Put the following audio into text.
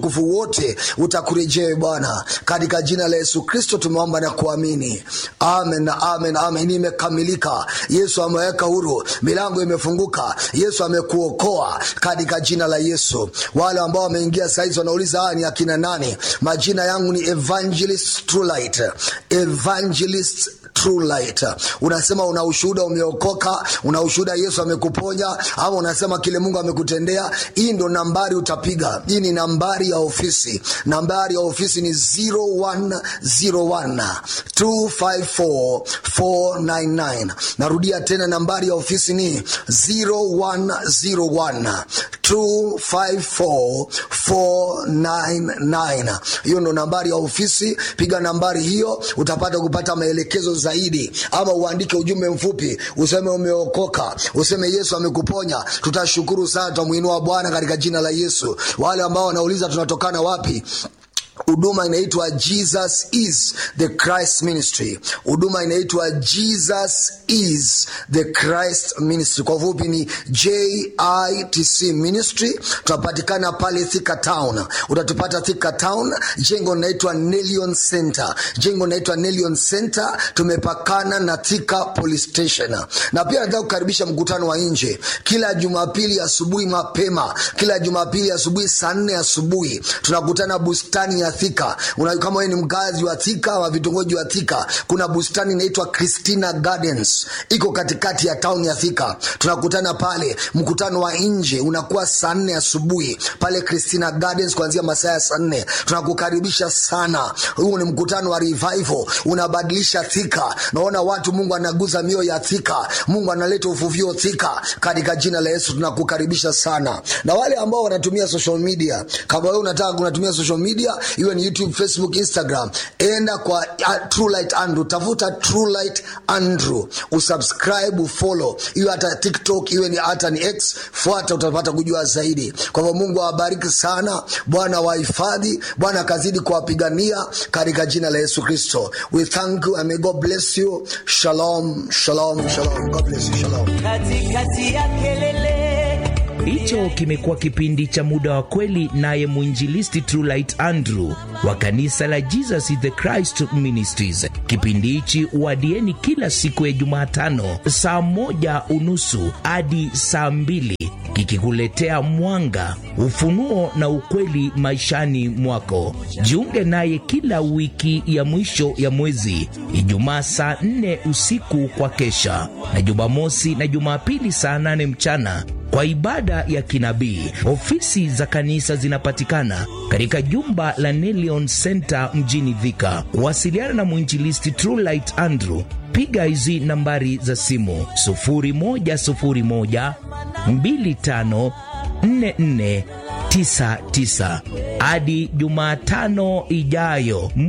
nguvu wote utakurejea Bwana, katika jina la Yesu Kristo tumeomba na kuamini, amen na amen, amen. Imekamilika. Yesu ameweka huru, milango imefunguka, Yesu amekuokoa katika jina la Yesu. Wale ambao wameingia saizi wanauliza haya ni akina nani? Majina yangu ni Evangelist Trulight, Evangelist True Light. Unasema una ushuhuda umeokoka, una ushuhuda Yesu amekuponya, ama unasema kile Mungu amekutendea. Hii ndo nambari utapiga. Hii ni nambari ya ofisi. Nambari ya ofisi ni 0101 254 499. Narudia tena, nambari ya ofisi ni 0101 254 499. Hiyo ndo nambari ya ofisi. Piga nambari hiyo, utapata kupata maelekezo zaidi, ama uandike ujumbe mfupi useme umeokoka, useme Yesu amekuponya. Tutashukuru sana, tutamuinua Bwana katika jina la Yesu. Wale ambao wanauliza tunatokana wapi, huduma inaitwa Jesus is the Christ Ministry. Huduma inaitwa Jesus is the Christ Ministry, kwa ufupi ni JITC Ministry. Tunapatikana pale Thika Town, utatupata Thika Town. Jengo linaitwa Nelion Center, jengo linaitwa Nelion Center. Tumepakana na Thika Police Station, na pia nataka kukaribisha mkutano wa nje kila Jumapili asubuhi mapema, kila Jumapili asubuhi saa nne asubuhi tunakutana bustani ya Thika. Una, kama wewe ni mkazi wa Thika wa vitongoji wa Thika, kuna bustani inaitwa Christina Gardens iko katikati ya town ya Thika. Tunakutana pale, mkutano wa nje unakuwa saa nne asubuhi pale Christina Gardens kuanzia masaa ya saa nne. Tunakukaribisha sana. Huu ni mkutano wa revival, unabadilisha Thika. Naona watu, Mungu anaguza mioyo ya Thika, Mungu analeta uvuvio Thika, katika jina la Yesu tunakukaribisha sana. Na wale ambao wanatumia social media, kama wewe unataka kunatumia social media iwe ni YouTube, Facebook, Instagram, enda kwa uh, True Light Andrew, tafuta True Light Andrew, usubscribe, ufollow, iwe hata TikTok, iwe ni hata ni X, fuata, utapata kujua zaidi. Kwa hivyo Mungu awabariki sana, Bwana wahifadhi, Bwana akazidi kuwapigania katika jina la Yesu Kristo. We thank you and may God bless you. Shalom, shalom, shalom. God bless you. Shalom. katikati ya kelele Hicho kimekuwa kipindi cha muda wa kweli, naye mwinjilisti Trulight Andrew wa kanisa la Jesus is the Christ Ministries. Kipindi hichi wadieni kila siku ya Jumatano saa moja unusu hadi saa mbili kikikuletea mwanga, ufunuo na ukweli maishani mwako. Jiunge naye kila wiki ya mwisho ya mwezi, Ijumaa saa nne usiku kwa kesha, na Jumamosi na Jumapili saa nane mchana kwa ibada ya kinabii. Ofisi za kanisa zinapatikana katika jumba la Nelion Center mjini Thika. Wasiliana na mwinjilisti Trulight Andrew, piga hizi nambari za simu 0101 25 44 99 hadi Jumatano ijayo.